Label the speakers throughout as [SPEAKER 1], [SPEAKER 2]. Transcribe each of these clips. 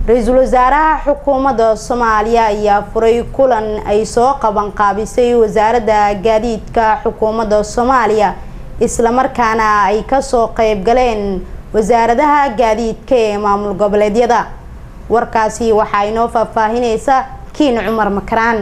[SPEAKER 1] ra-iisul wasaaraha xukuumadda soomaaliya ayaa furay kulan ay soo qabanqaabisay wasaaradda gaadiidka xukuumadda soomaaliya islamarkaana ay kasoo qeyb galeen wasaaradaha gaadiidka ee maamul goboleedyada warkaasi waxaa inoo faahfaahineysa kiin cumar makaraan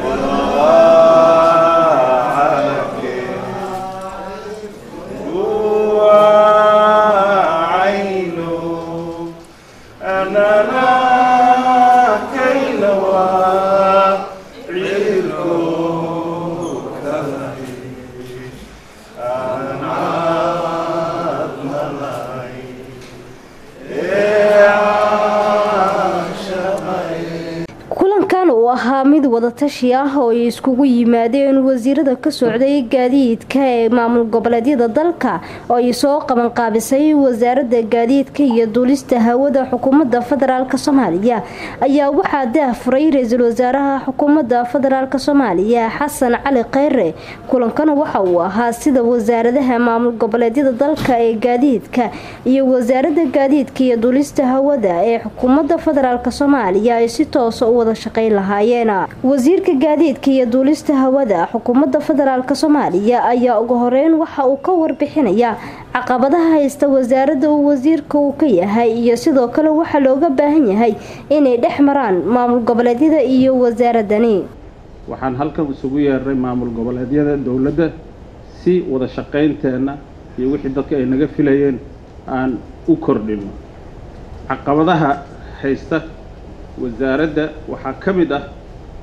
[SPEAKER 2] kulankan uu ahaa mid wadatashi ah oo ay iskugu yimaadeen wasiirada ka socday gaadiidka ee maamul goboleedyada dalka oo ay soo qabanqaabisay wasaaradda gaadiidka iyo duulista hawada xukuumadda federaalk soomaaliya ayaa waxaa daahfuray ra-iisul wasaaraha xukuumadda federaalk soomaaliya xasan cali kheyre kulankan waxa uu ahaa sida wasaaradaha maamul goboleedyada dalka ee gaadiidka iyo wasaaradda gaadiidka iyo duulista hawada ee xukuumadda federaalk soomaaliya ay si toosa u wada shaqayn lahaayeen wasiirka gaadiidka iyo duulista hawada xukuumadda federaalk soomaaliya ayaa ugu horeyn waxa uu ka warbixinaya caqabadaha haysta wasaaradda uu wasiirka uu ka yahay iyo sidoo kale waxaa looga baahan yahay inay dhex maraan maamul goboleedyada iyo wasaaradani
[SPEAKER 3] waxaan halkan isugu yeeray maamul goboleedyada dowladda si wada shaqaynteenna iyo wixii dadka ay naga filayeen aan u kordhino caqabadaha haysta wasaaradda waxaa ka mid ah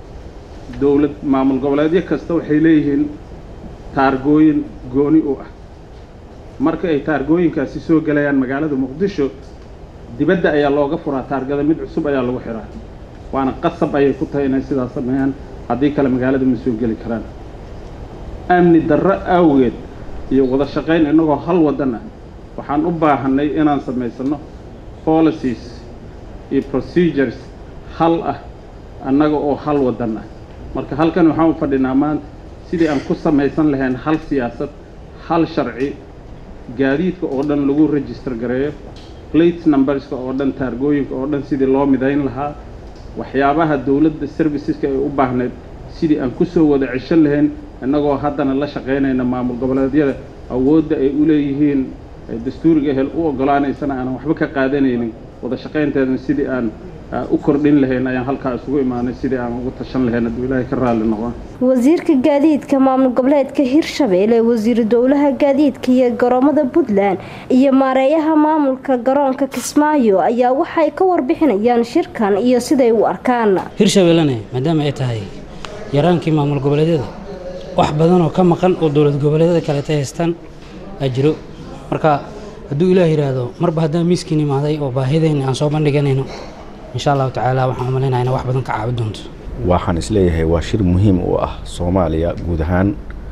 [SPEAKER 3] dowlad maamul goboleedyo kasta waxay leeyihiin taargooyin gooni u ah marka ay taargooyinkaasi soo gelayaan magaalada muqdisho dibadda ayaa looga furaa taargada mid cusub ayaa lagu xiraa waana qasab ayay ku tahay inay sidaas sameeyaan haddii kale magaalada ma soo geli karaan amni darro awgeed iyo wada shaqayn innagoo hal waddan ah waxaan u baahanay inaan samaysano policies iyo procedures hal ah annaga oo hal waddan ah marka halkan waxaan u fadhinaa maanta sidii aan ku samaysan lahayn hal siyaasad hal sharci gaadiidka oo dhan lagu register gareeyo plate numberska oo dhan taargooyinka oo dhan sidii loo midayn lahaa waxyaabaha dowladda serviceska ay u baahnayd sidii aan kusoo wada ceshan lahayn innagoo haddana la shaqaynayna maamul goboleedyada awoodda ay u leeyihiin dastuuriga hel u ogolaanaysana aanan waxba ka qaadanaynin wada shaqaynteedana sidii aan u kordhin lahayn ayaan halkaa isugu imaanay sidii aan ugu tashan lahayn hadduu ilaahay ka raalli noqon
[SPEAKER 2] wasiirka gaadiidka maamul goboleedka hirshabeelle wasiiru dowlaha gaadiidka iyo garoomada puntland iyo maareeyaha maamulka garoonka kismaayo ayaa waxay ka warbixinayaan shirkan iyo siday u arkaan
[SPEAKER 4] hirshabeellene maadaama ay tahay yaraankii maamul goboleedyada wax badan oo ka maqan oo dowlad goboleedyada kaleeta haystaan aa jiro marka hadduu ilaah yidhaahdo marba haddaan miiskiin imaaday oo baahideenna aan soo bandhiganayno insha allahu tacaala waxaan u malaynaha ina wax badan ka caabi doonto
[SPEAKER 5] waxaan isleeyahay waa shir muhiim u ah soomaaliya guud ahaan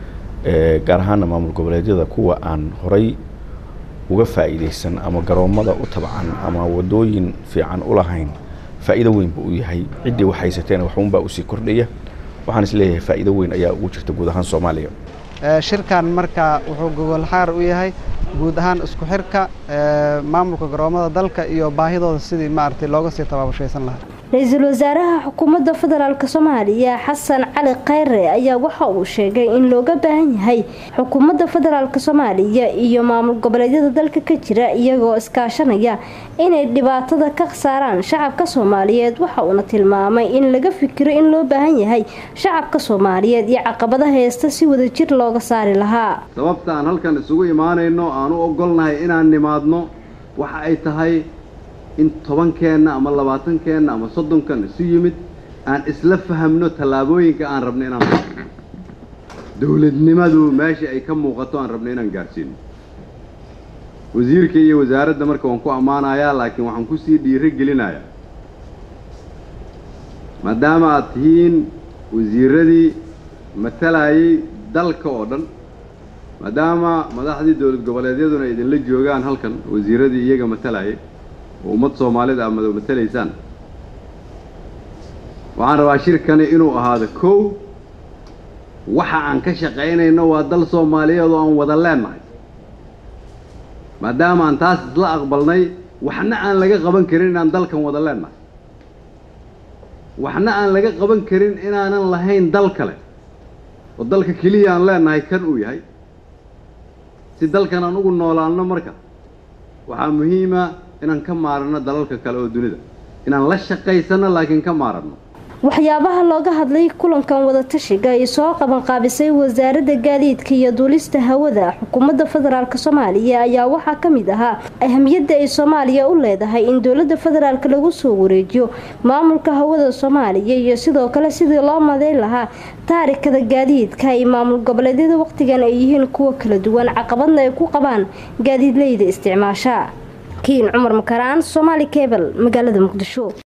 [SPEAKER 5] gaar ahaana maamul goboleedyada kuwa aan horay uga faa'iidaysan ama garoommada u tabcan ama wadooyin fiican u lahayn faa'iido weyn buu u yahay ciddii wax haysateen waxuunbaa usii kordhaya waxaan isleeyahay faa'iido weyn ayaa ugu jirta guud ahaan soomaaliya
[SPEAKER 6] shirkan marka wuxuu gogol xaar u yahay guud ahaan isku xirka maamulka garoomada dalka iyo baahidooda sidii maaragtay looga sii tabaabashaysan lahaa
[SPEAKER 2] ra-iisul wasaaraha xukuumadda federaalk soomaaliya xasan cali kheyre ayaa waxa uu sheegay in looga baahan yahay xukuumadda federaalk soomaaliya iyo maamul goboleedyada dalka ka jira iyagoo iskaashanaya inay dhibaatada ka saaraan shacabka soomaaliyeed waxa uuna tilmaamay in laga fikiro in loo baahan yahay shacabka soomaaliyeed iyo caqabadaha heesta si wadajir looga saari lahaa
[SPEAKER 7] sababta aan halkan isugu imaanayno aan u ogolnahay inaan nimaadno waxa ay tahay in tobankeenna ama labaatankeenna ama soddonkan isu yimid aan isla fahamno tallaabooyinka aan rabno inaan dowladnimadu meesha ay ka muuqato aan rabno inaan gaadhsiino wasiirka iyo wasaaradda marka waan ku ammaanayaa laakiin waxaan kusii dhiiro gelinayaa maadaama aad tihiin wasiiradii matalayay dalka oo dhan maadaama madaxdii dowlad goboleedyaduna idinla joogaan halkan wasiiradii iyaga matalayay oo ummad soomaalida aad mada matalaysaan waxaan rabaa shirkani inuu ahaado kow waxa aan ka shaqaynayno waa dal soomaaliyeed oo aan wada leennahay maadaama aan taas isla aqbalnay waxna aan laga qaban karin inaan dalkan wada leennahay waxna aan laga qaban karin inaanan lahayn dal kale oo dalka keliya aan leenahay kan uu yahay si dalkan aan ugu noolaanno marka waxaa muhiima inaan ka maaranno dalalka kale oo dunida inaan la shaqaysanno laakiin ka maaranno
[SPEAKER 2] waxyaabaha looga hadlay kulankan wadatashiga ay soo qabanqaabisay wasaaradda gaadiidka iyo duulista hawada xukuumadda federaalk soomaaliya ayaa waxaa ka mid ahaa ahamiyadda ay soomaaliya u leedahay in dowladda federaalk lagu soo wareejiyo maamulka hawada soomaaliya iyo sidoo kale sidii loo madeyn lahaa taarikada gaadiidka ay maamul goboleedyada waqtigan ay yihiin kuwa kala duwan caqabadna ay ku qabaan gaadiidleyda isticmaasha kiin cumar makaraan somaali kebel magaalada muqdisho